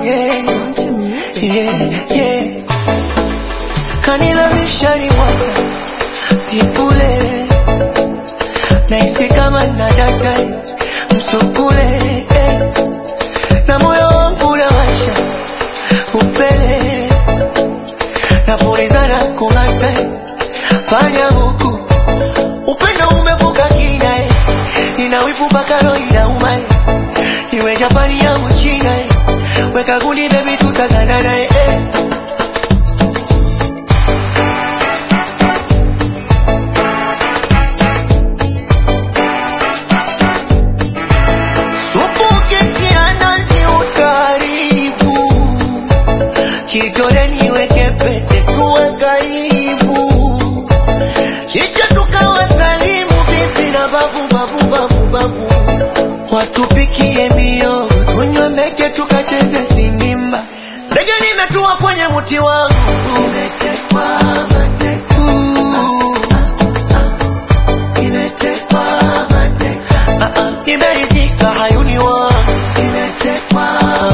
yeah, yeah, yeah. Kanilavisha ni mwaka sipule nahisi kama nadata msukule eh. na moyo wangu unawasha upele napulizana kung'ata fanya huku upendo umevuka kina eh. nina wivu mpaka roho inauma eh. iwe Japani au China eh. weka gundi baby tutaganana eh. eh. Supu ukitia nazi utaharibu, kidole niweke pete tuwe karibu, kisha tukawasalimu bibi na babu babu babu babu, watupikie miogo tunywe meke tukacheze sindimba, ndege nimetua kwenye mti wangu nimetekwa mateka nimetekwa mateka Ah, ah, nimeridhika hayuni wangu nimetekwa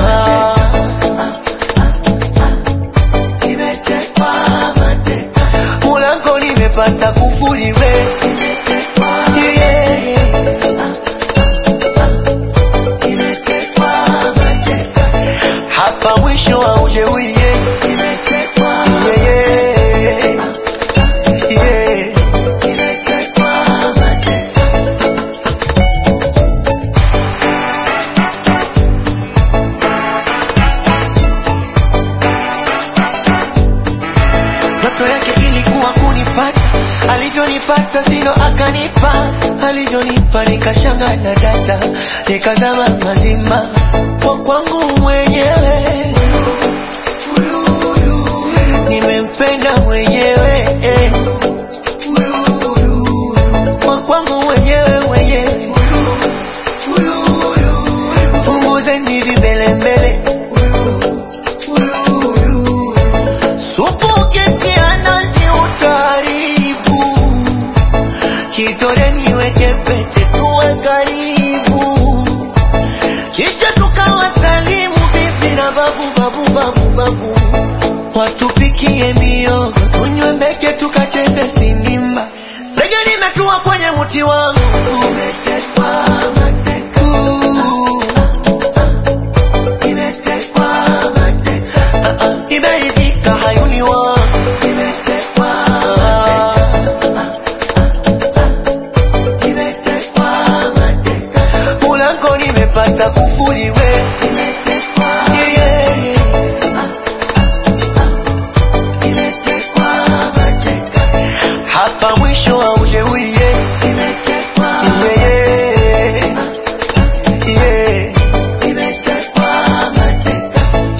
nimetekwa mateka mulango nimepata kufuri we Yeah. hapa mwisho wa ujeuri yeah. Yeah, yeah. Yeah. ndoto yake ilikuwa kunipata, alivyonipata silo akanipa, alivyonipa nikashanga na data, nikazama mazima kwa kwangu mwenyewe, nimempenda mwenyewe eh. kwa kwangu mwenyewe mwenyewe, punguzeni vibelembele Supu ukitia nazi utaharibu, kidole niweke pete tuwe karibu, kisha tukawasalimu bibi na babu babu babu babu, watupikie miogo tunywe meke tukacheze sindimba, ndege nimetua kwenye mti wangu umetekwa mateka nimetekwa mateka Ah, ah, nimeridhika hayuni wangu nimetekwa nimetekwa mateka mulango nimepata kufuri we nimetekwa yeah, nimetekwa mateka hapa mwisho wa ujeuri yeah. nimetekwa yeah, yeah. nimetekwa mateka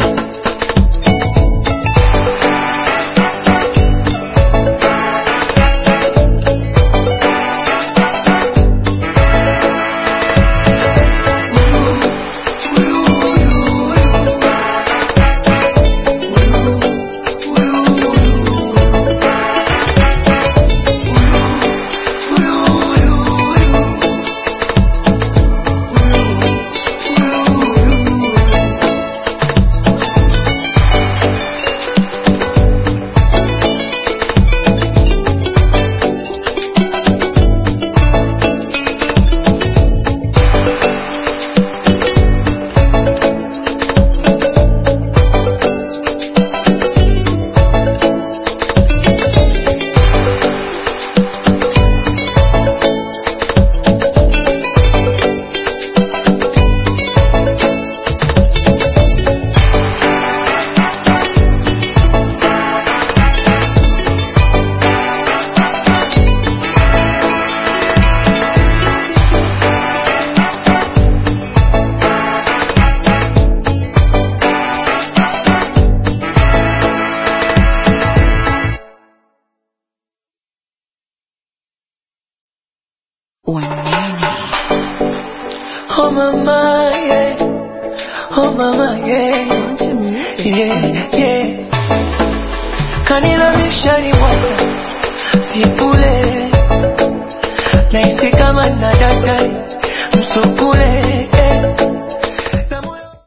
Wanene. Oh mama, yeah. Oh mama, yeah. Yeah, yeah. Kanilamisha ni mwa